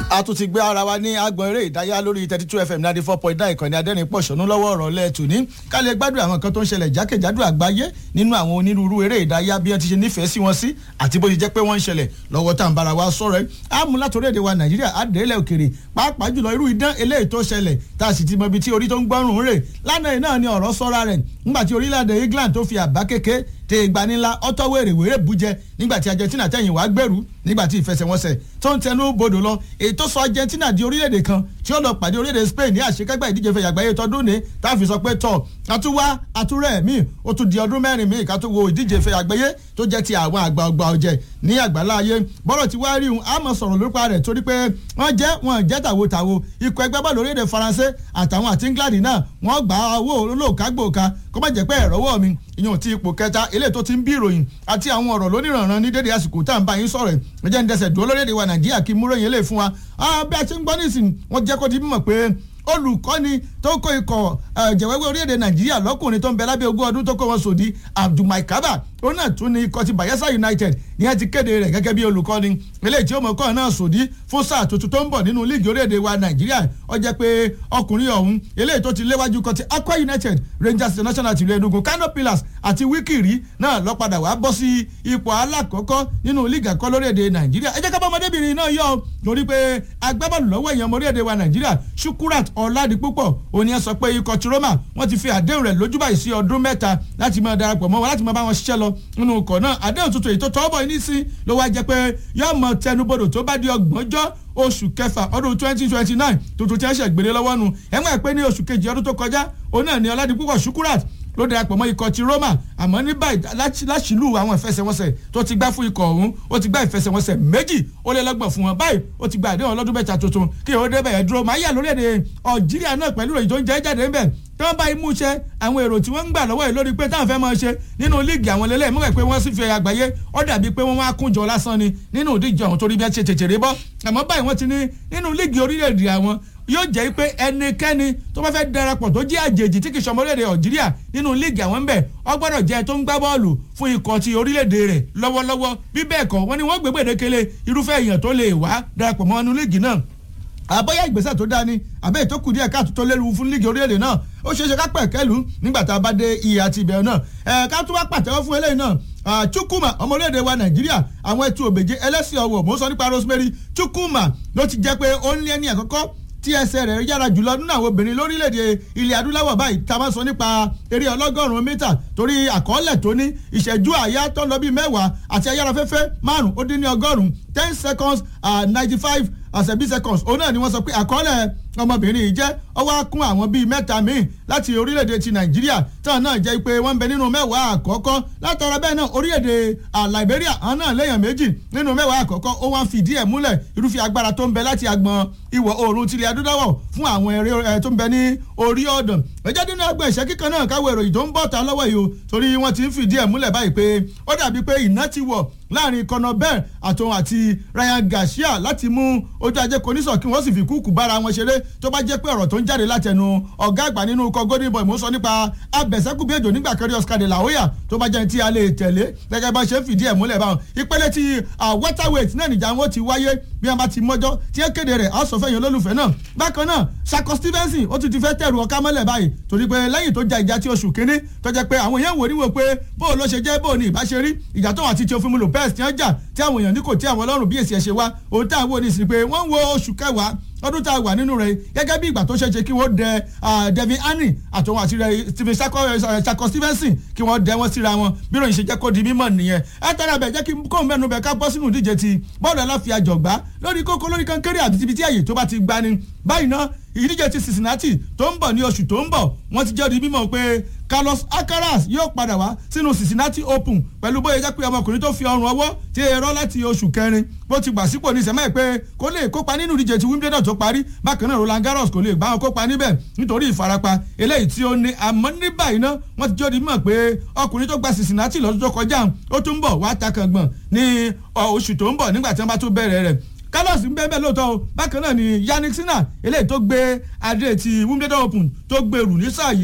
a tún ti gbé ara wa ní agbọn eré ìdáyà lórí thirty two fm ninety four point nine ìkànnì adẹ́rìn pọ̀ṣọ́nù lọ́wọ́ ọ̀rọ̀ lẹ́ẹ̀tù ní ká lè gbádùn àwọn nǹkan tó ń ṣẹlẹ̀ jákèjádò àgbáyé nínú àwọn onírúurú eré ìdáyà bí wọ́n ti ṣe nífẹ̀ẹ́ sí wọn sí àti bó ti jẹ́ pé wọ́n ń ṣẹlẹ̀ lọ́wọ́ tá à ń bára wa sọ̀rọ̀ ẹ̀ á mú látòrí èdè wa nàìjíríà àdéhìlẹ̀ òkèrè pàápàá jùlọ irú idán eléyìí tó ṣẹlẹ̀ tá a sì ti mọ ibi tí orí tó ń gbọ́rùn rè lánàá yìí náà ni ọ̀rọ̀ sọ́ra rẹ̀ nígbà tí orílẹ̀-èdè England tó fi àbá kéke tẹ ìgbanilá ọtọ wèrè wèrè bújẹ nígbà tí Argentina tẹ̀yìn wá gbèrú nígbà tí ìfẹsẹ̀wọnsẹ̀ tó ń tẹnu bodò lọ èyí tó sọ Argentina di orílẹ̀-èdè kan tí ó lọ pàdé orílẹ̀-èdè Spain ní àṣekágbá ìdíje fẹ̀yà àgbáyé tọdún ní tá a fi sọ pé tọ̀ àtúwá àtúrẹ̀ míì ó tún di ọdún mẹ́rin míì ká tó wo ìdíje fẹ̀yà àgbáyé tó jẹ́ ti àwọn àgbà ọgbà ọ̀jẹ̀ ní àgbàlá ayé bọ́rọ̀ tí wá rí un á mọ̀ sọ̀rọ̀ lópa rẹ̀ torí pé wọ́n jẹ́ wọn jẹ́ tàwotàwo ikọ̀ ẹgbẹ́ bọ́ọ̀lù orílẹ̀-èdè Faransé àtàwọn àti England náà wọ́n gbà owó olóòkágbòòka kó má jẹ́ pé ẹ̀rọ́wọ́ mi ìyẹn ti ipò kẹta eléyìí tó ti ń bí ìròyìn àti àwọn ọ̀rọ̀ lóníranran ní dédé àsìkò tá à ń bá yín sọ̀rọ̀ ẹ̀ ẹ̀jẹ̀ ń dẹsẹ̀ dúró lórílẹ̀‐èdè wa Nàìjíríà kí múròyìn eléyìí fún wa bí a ṣe ń gbọ́ nísìn wọ́n jẹ́ kó di mímọ̀ pé olùkọ́ni tó kó ikọ̀ jẹ̀wẹ́wẹ́ orílẹ̀-èdè Nàìjíríà lọ́kùnrin tó ń bẹ lábẹ́ ogún ọdún tó kó wọn sòdí Abdulmai Kaba ó náà tún ní ikọ̀ ti Bayelsa United ní ẹ ti kéde rẹ̀ gẹ́gẹ́ bí olùkọ́ni eléyìí tí ó mọ̀ kọ́ náà sòdí fún sáà tuntun tó ń bọ̀ nínú líìgì orílẹ̀-èdè wa Nàìjíríà ó jẹ́ pé ọkùnrin ọ̀hún eléyìí tó ti léwájú kan ti Akwa United Rangers International tìlú Enugu Kano Pillars àti Wikiri náà lọ padà wá bọ́ sí ipò alákọ̀ọ́kọ́ nínú líìgì àkọ́ lórílẹ̀-èdè Nàìjíríà ẹ jẹ́ ká bá ọmọdébìnrin náà yọ torí pé agbábọ́ọ̀lù lọ́wọ́ èèyàn orílẹ̀-èdè wa Nàìjíríà Shukurat Ọládipúpọ̀ òní ẹ sọ pé ikọ̀ ti Roma wọ́n ti fi àdéhùn rẹ̀ lójú báyìí sí ọdún mẹ́ta láti máa darapọ̀ mọ́ wọn láti máa bá wọn ṣiṣẹ́ lọ nínú ikọ̀ náà àdéhùn tuntun èyí tó tọ́ bọ̀ ní sí ló wá jẹ́ pé yóò mọ tẹnubodò tó bá di ọgbọ̀njọ́ oṣù kẹfà ọdún twenty twenty nine tuntun tí wọ́n ṣe gbélé lọ́wọ́ nu ẹ̀ mọ̀ pé ní oṣù kejì ọdún tó kọjá òun náà ni Ọládipúpọ̀ Shukurat ló darapọ̀ mọ́ ikọ̀ ti Roma àmọ́ ní báyìí láṣìlú àwọn ìfẹsẹ̀wọnsẹ̀ tó ti gbá fún ikọ̀ ọ̀hún ó ti gbá ìfẹsẹ̀wọnsẹ̀ méjì ó lé lọ́gbọ̀n fún wọn báyìí ó ti gba àdéhùn ọlọ́dún mẹ́ta tuntun kí ìhó débẹ̀ yẹn dúró máa yà lórí èdè Algeria náà pẹ̀lú ìròyìn tó ń jẹ́ jáde ńbẹ̀ tí wọ́n bá imú ṣe àwọn èrò tí wọ́n ń gbà lọ́wọ́ yìí lórí pé táwọn fẹ́ máa ṣe nínú líìgì àwọn lélẹ̀ mọ́wẹ́ pé wọ́n sì fi àgbáyé ó dàbí pé wọ́n wá kúnjọ lásán ni nínú ìdíje ọ̀hún torí bí wọ́n ṣe tètèrè bọ́ àmọ́ báyìí wọ́n ti ní nínú líìgì orílẹ̀-èdè àwọn yóò jẹ́ pé ẹnikẹ́ni tó bá fẹ́ darapọ̀ tó jẹ́ àjèjì tí kì í ṣọmọ orílẹ̀-èdè Algeria nínú líìgì àwọn ń bẹ̀ ó gbọ́dọ̀ jẹ́ tó ń gbá bọ́ọ̀lù fún ikọ̀ ti orílẹ̀-èdè rẹ̀ lọ́wọ́lọ́wọ́ bí bẹ́ẹ̀ kọ́ wọ́n ní wọ́n gbé gbèdékele irúfẹ́ èèyàn tó lè wá darapọ̀ mọ́ inú líìgì náà àbọ̀yá ìgbésẹ̀ tó dáa ni àbẹ́ ètò kù díẹ̀ káàtó tó léwu fún líìgì orílẹ̀-èdè náà ó ṣeéṣe ká pẹ̀ kẹ́lu nígbà tá a bá dé iye àti ìbẹ̀rẹ̀ náà ẹ̀ ká tún wá pàtẹ́wọ́ fún eléyìí náà Chukwuma ọmọ orílẹ̀-èdè wa Nàìjíríà àwọn ẹtù òbèjé ẹlẹ́sìn ọ̀wọ̀ mò ń sọ nípa Rosemary Chukwuma ló ti jẹ́ pé ó ń lé ní àkọ́kọ́ tí ẹsẹ̀ rẹ̀ yára jùlọ nínú àwọn obìnrin lórílẹ̀‐èdè ilẹ̀ adúláwọ̀ báyìí tá a máa sọ nípa eré ọlọ́gọ́rùn-ún mítà torí àkọọ́lẹ̀ tó ní ìṣẹ́jú àyá tó lọ bíi mẹ́wàá àti ayárafẹ́fẹ́ márùn-ún ó dín ní ọgọ́rùn-ún ten seconds ninety five àṣẹbí seconds òun náà ni wọ́n sọ pé àkọọ́lẹ̀ ọmọbìnrin yìí jẹ́ ọwọ́ kún àwọn bíi mẹ́ta míì láti orílẹ̀-èdè ti nàìjíríà táwọn náà jẹ́ pé wọ́n ń bẹ nínú mẹ́wàá àkọ́kọ́ látara bẹ́ẹ̀ náà orílẹ̀-èdè liberia àwọn náà léèyàn méjì nínú mẹ́wàá àkọ́kọ́ ó wá ń fìdí ẹ̀ múlẹ̀ irúfẹ́ agbára tó ń bẹ láti agbọn ìwọ̀ oòrùn tilẹ̀ adúláwọ̀ fún àwọn eré tó ń bẹ ní orí ọ̀dàn ẹjẹ́ nínú ẹgbẹ́ ìṣẹ́ kíkan náà káwé ìròyìn tó ń bọ̀ ta lọ́wọ́ yìí o torí wọ́n ti ń fìdí ẹ̀ múlẹ̀ báyìí pé ó dàbí pé iná ti wọ̀ láàrin Conor Benn àtòun àti Ryan Garcia láti mú ojú ajé konísọ̀ kí wọ́n sì fi kúkú bára wọn ṣeré tó bá jẹ́ pé ọ̀rọ̀ tó ń jáde látẹnu ọ̀gá àgbà nínú ikọ̀ golden boy mo sọ nípa abẹ̀sẹ́kùbí èjò nígbà kẹrí Oscar de la Hoya tó bá jẹ́ tí a lè tẹ̀lé gẹ́gẹ́ bá ṣe ń fìdí ẹ̀ múlẹ̀ báwọn ìpele ti welterweight náà nìjà wọn ti wáyé bí wọn bá ti mọ́jọ́ tí ẹ kéde rẹ̀ á sọ fẹ́yìn olólùfẹ́ náà bákan náà Sako Stevenson ó tún ti fẹ́ tẹ̀rù ọ̀ká mọ́lẹ̀ báyìí torí pé lẹ́yìn tó ja ìjà tí oṣù kínní tó jẹ́ pé àwọn èèyàn wò níwò pé bóò ló ṣe jẹ́ bóò ní ìbáṣe rí ìjà tó wà tí Teofimo Lopez ti ń jà tí àwọn èèyàn ní kò tí àwọn ọlọ́run bí èsì ẹ̀ ṣe wá òun tá àwọn oníṣìí pé wọ́n ń wo oṣù kẹwàá ọdún tá a wà nínú rẹ̀ gẹ́gẹ́ bí ìgbà tó ṣe ṣe kí wọ́n dẹ Devin Haney àtòun àti Stephen Sako Stevenson kí wọ́n dẹ wọ́n síra wọn bí ròyìn ṣe jẹ́ kó di mímọ̀ nìyẹn ẹ tẹ́lẹ̀ bẹ̀ jẹ́ kí kóun mẹ́nu bẹ̀ ká bọ́ sínú ìdíje ti bọ́ọ̀lù aláfiàjọ̀gbá lórí kókó lórí kankéré àti ibi tí àyè tó bá ti gbani báyìí náà ìdíje ti Cincinnati tó ń bọ̀ ní oṣù tó ń bọ̀ wọ́n ti jẹ́ di mímọ̀ pé Carlos Alcaraz yóò padà wá sínú Cincinnati Open pẹ̀lú bóyá jẹ́ pé ọmọkùnrin tó fi ọrùn ọwọ́ ti rọ́ láti oṣù kẹrin bó ti gbà sípò ní sẹ́mẹ́ pé kó lè kópa nínú ìdíje ti Wimbledon tó parí bákan náà Roland Garros kò lè gbá wọn kópa níbẹ̀ nítorí ìfarapa eléyìí tí ó ní àmọ́ ní báyìí náà wọ́n ti jẹ́ di mímọ̀ pé ọkùnrin tó gba Cincinnati lọ́dún tó kọjá ó tún bọ̀ wá takàngbọ̀n ní oṣù tó ń bọ̀ nígbà tí wọ́n bá tún bẹ̀rẹ̀ rẹ̀ carlos ń bẹ́ẹ̀ bẹ́ẹ̀ lóòótọ́ o bákan náà ni yannick sinna eléyìí tó gbé adé ti wimbledon open tó gbèrú ní sáà yìí